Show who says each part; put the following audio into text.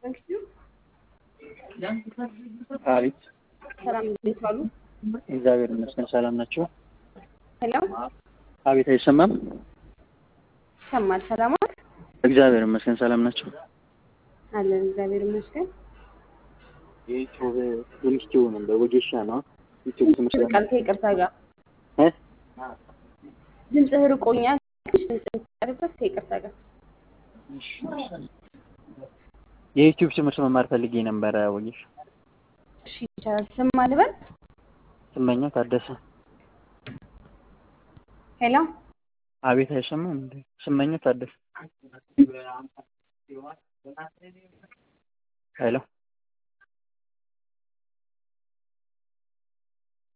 Speaker 1: አቤት
Speaker 2: ሰላም እንዴት ዋሉ?
Speaker 1: እግዚአብሔር ይመስገን ሰላም ናቸው።
Speaker 2: ሄሎ
Speaker 1: አቤት አይሰማም?
Speaker 2: ይሰማል። ሰላም ዋል?
Speaker 1: እግዚአብሔር ይመስገን ሰላም ናቸው።
Speaker 2: አለን እግዚአብሔር ይመስገን።
Speaker 1: የዩቲዩብ የሚስቲው ነበር ወጌሻ ነው ዩቲዩብ ትምህርት
Speaker 2: ቃል ከይቅርታ ጋር
Speaker 1: እ
Speaker 2: ድምፅህ ርቆኛል። ድምፅህ ቀርበት ከይቅርታ ጋር
Speaker 1: የዩቲዩብ ትምህርት መማር ፈልጌ ነበረ ወጌሻ።
Speaker 2: እሺ ይቻላል። ስም አልበል።
Speaker 1: ስመኛው ታደሰ።
Speaker 2: ሄሎ
Speaker 1: አቤት አይሰማም እንዴ? ስመኛው ታደሰ። ሄሎ